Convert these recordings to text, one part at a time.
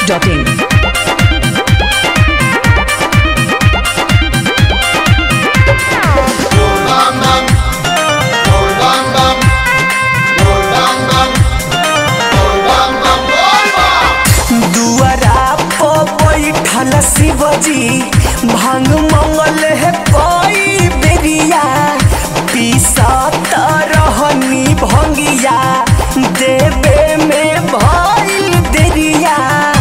masti.in. दुआरा पर बैठल शिवजी भांग मंगल है कोई बेरिया पीसत रहनी भंगिया देवे में भइल देरिया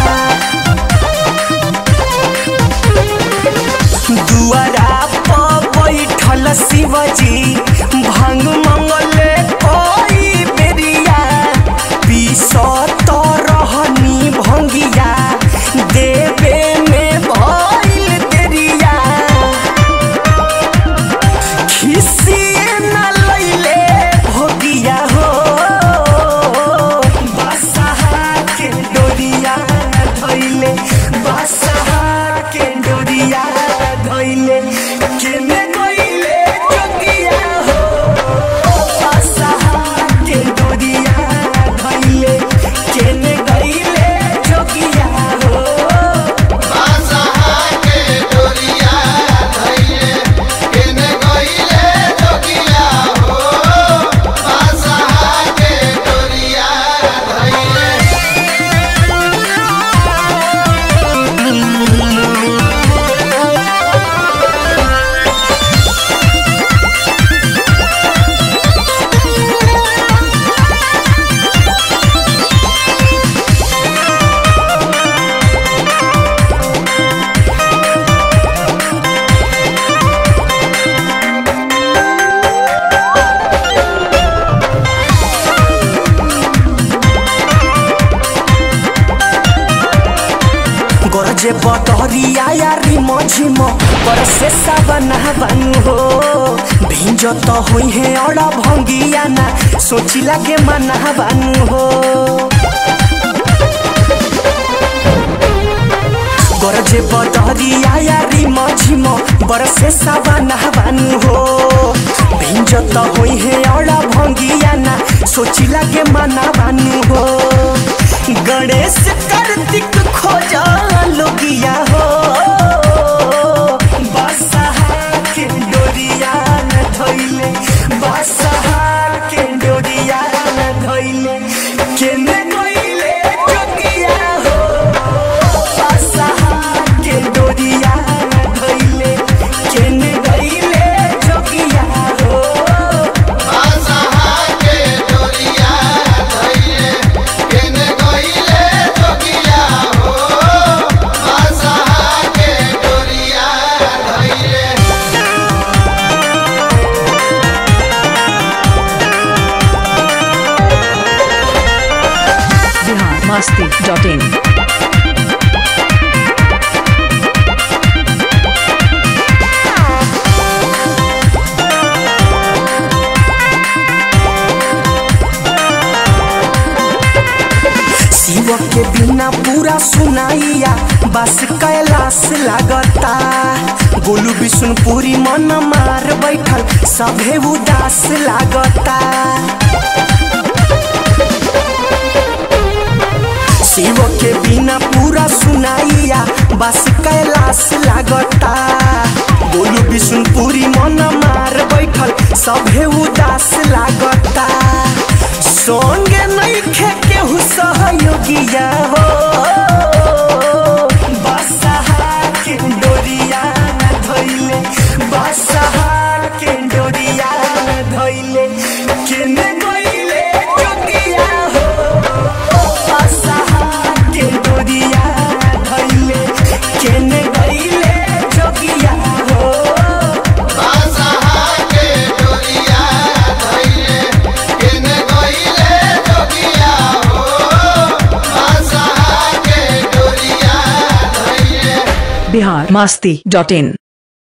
दुआरा पर बैठल शिवजी भांग मंगल कोई बेरिया पीसत रहनी भंगिया देवे में भइल देरिया खिसिए न लैले भोगिया हो बसहा के डोरिया धैले बसहा के डोरिया धैले केने गइले जोगिया हो बसहा के डोरिया धैले केने गइले जोगिया हो गरजे बटरिया यारी मझिम पर से सावन बानु हो भिंज त होई है अड़ा भंगिया ना सोची लागे मना बानु हो गरजे बटरिया यारी मझिम पर से सावन बानु हो भिंज त होई है अड़ा भंगिया ना सोची लागे मना बानु हो गणेश कार्तिक खोजा लोगिया हो बसहा के डोरिया न धोइले बसहा के डोरिया न धोइले केने गइले जोगिया हो बसहा के डोरिया न धोइले केने गइले जोगिया हो Bihar masti.in. शिव के बिना पूरा सुनाइया बस कैलाश लागता गोलू विष्णुपुरी मन मार बैठल सभे उदास लागता शिव के बिना पूरा सुनाइया बस कैलाश लागता गोलू विष्णुपुरी मन मार बैठल सभे उदास लागता संगे नइखे केहू सहयोगिया हो बसहा के डोरिया न धइले बसहा के डोरिया न धइले केने गइले जोगिया हो बसहा के डोरिया न धइले केने गइले जोगिया हो Bihar masti.in.